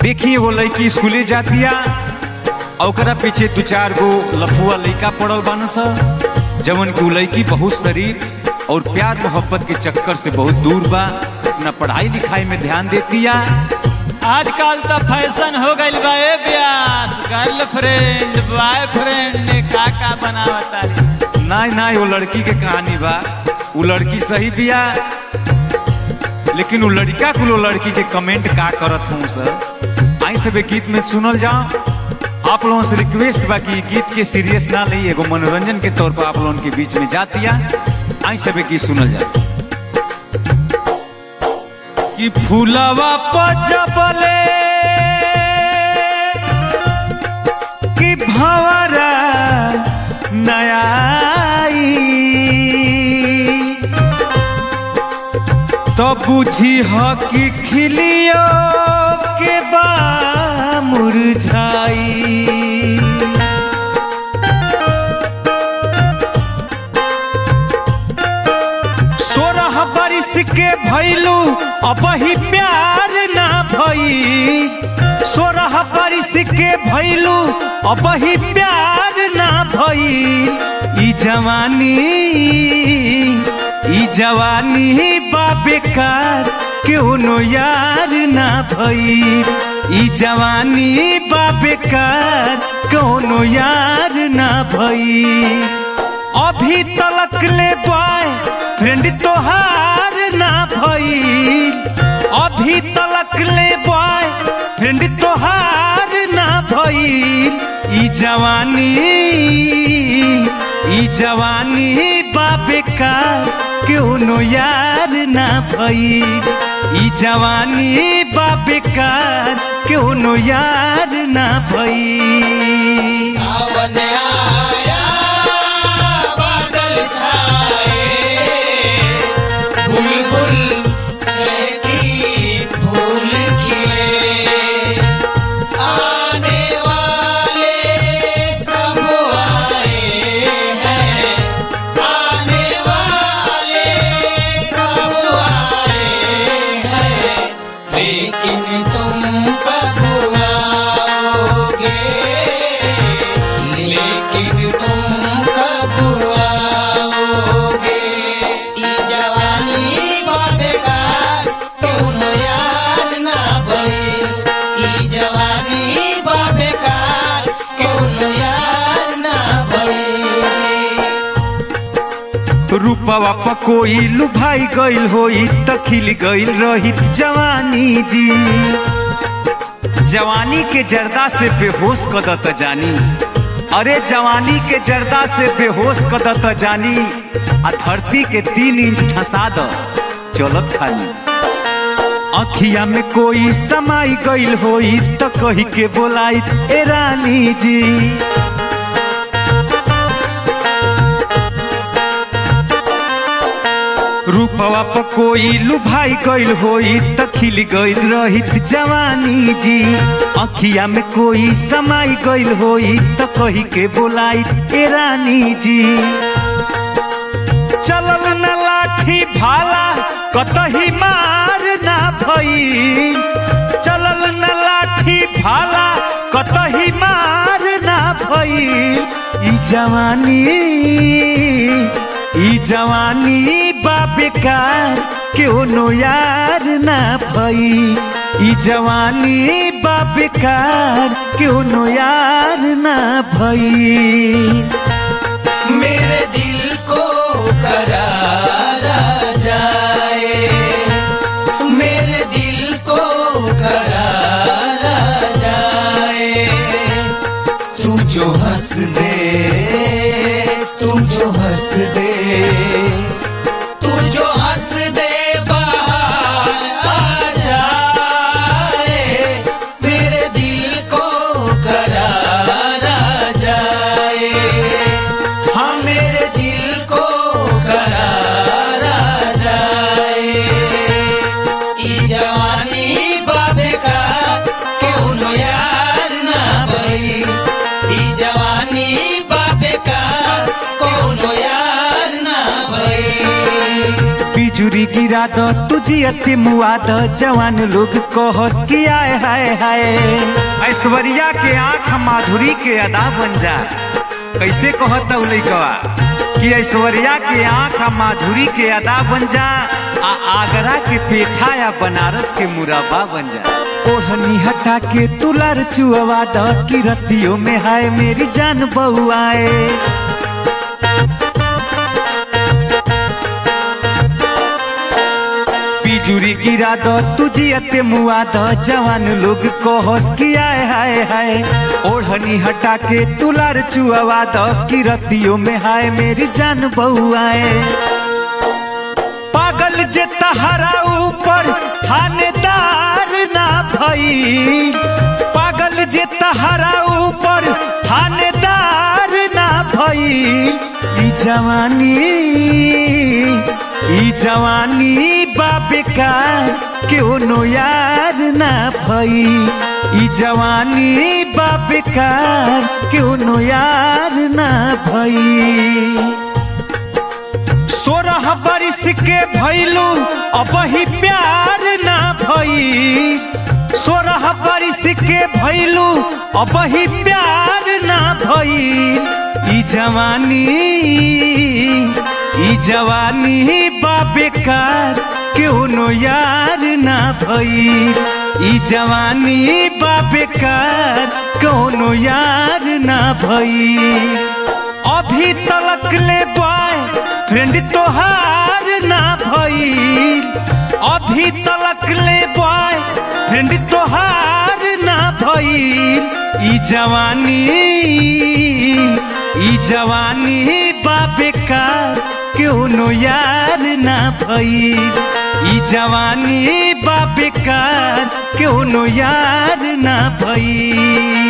देखी वो लड़की स्कूले जातिया और ओकरा पीछे दू चार गो लफुआ लड़का पड़ल बान स जवन की उ लड़की बहुत शरीफ और प्यार मोहब्बत के चक्कर से बहुत दूर बा न पढ़ाई लिखाई में ध्यान देतिया आजकल तो फैशन हो गइल बा ए ब्यास गर्लफ्रेंड बॉयफ्रेंड का का बनावता रे नाई नाई वो लड़की के कहानी बा वो लड़की सही बिया लेकिन वो लड़का कुल वो लड़की के कमेंट का करत हूँ सर आई सब गीत में सुनल जाओ आप लोगों से रिक्वेस्ट बा कि गीत के सीरियस ना ली एगो मनोरंजन के तौर पर आप लोगों के बीच में जातिया आई सब गीत सुनल जाओ कि फूलवा पचबले कि भवरा नयाई तो बुझी ह कि खिलियो के बा मुरझाई सोरह बरिस के भैलू अब ही प्यार ना भई सोरह बरिस के भैलू अब ही प्यार ना भई ई जवानी ई जवानी बा बेकार केहनो यार ना भई ई जवानी बा बेकार कोनो यार ना भई अभी तलक ले बॉय फ्रेंड तोहार ना भई अभी तलक ले बॉय फ्रेंड तोहार ना भई ई जवानी ई जवानी बा बेकार केहनो यार ना भई ई जवानी बा बेकार केहनो यार ना भई सावन आया बादल छाए बुलबुल चहकी फूल खिले आने वाले सब आए हैं आने वाले सब आए हैं लेकिन तुम कब आओगे लेकिन तुम कब आओगे ई जवानी बा बेकार कौनो यार ना भई ई जवानी बा बेकार कौनो यार ना भई रूपवा पकोई लुभाई गइल होई त खिल गइल रहित जवानी जी जवानी के जर्दा से बेहोश कदत जानी अरे जवानी के जर्दा से बेहोश कदत जानी आ धरती के तीन इंच धसा द चलत खाली अखिया में कोई समाई गइल होई त कही के बोलाई ए रानी जी रूपवा पर कोई लुभाई गइल होई त खिल गइल रहित जवानी जी अखिया में कोई समाई गइल होई त कही के बोलाई ए रानी जी चलल न लाठी भाला कतही मार ना भई चलल न लाठी भाला कतही मार ना भई ई जवानी ई जवानी बा बेकार केहनो यार ना भई ई जवानी बा बेकार केहनो यार ना भई मेरे दिल को करारा जाए मेरे दिल को करारा जाए तू जो हंस दे तू जो हंस दे तू जो हंस दे बाहर आ जाए मेरे दिल को करारा जाए हाँ मेरे दिल को करारा गिरा दो तुझी अति मुआ दो जवान लोग को हंस की आए हाय हाय ऐश्वर्या के आंख माधुरी के अदा बन जा कैसे कहता उ लइकवा कि ऐश्वर्या के आंख माधुरी के अदा बन जा आ आगरा के पेठा या बनारस के मुराबा बन जा ओढ़नी हटा के तुलार चुअवा द की रतियों में हाय मेरी जान बहुआए पिजुरी गिरा दो तुझी अते मुआ दो जवान लोग को हंस की आए हाय हाय ओढ़नी हटा के तुलार चुआवा दो की रतियों में हाय मेरी जान बहुआए पागल जे तहरा ऊपर थानेदार ना भई पागल जे तहरा ऊपर थानेदार ना भई ई जवानी ई जवानी बाबेकार क्यों यार ना भई ई जवानी बाबेकार क्यों यार ना भई सोरह बरिस के भैलू अब ही प्यार ना भई सोरह बरिस के भैलू अब ही प्यार ना भई ई जवानी ई जवानी बाबेकार क्यों यार ना भई ई जवानी बाबेकार क्यों यार ना भई अभी तलक ले बॉय फ्रेंड तोहार ना भई अभी तलक ले बॉय फ्रेंड तोहार ना भई ई जवानी ई जवानी बाबेकार क्यों यार ना भई ई जवानी बाबेकार क्यों यार ना भई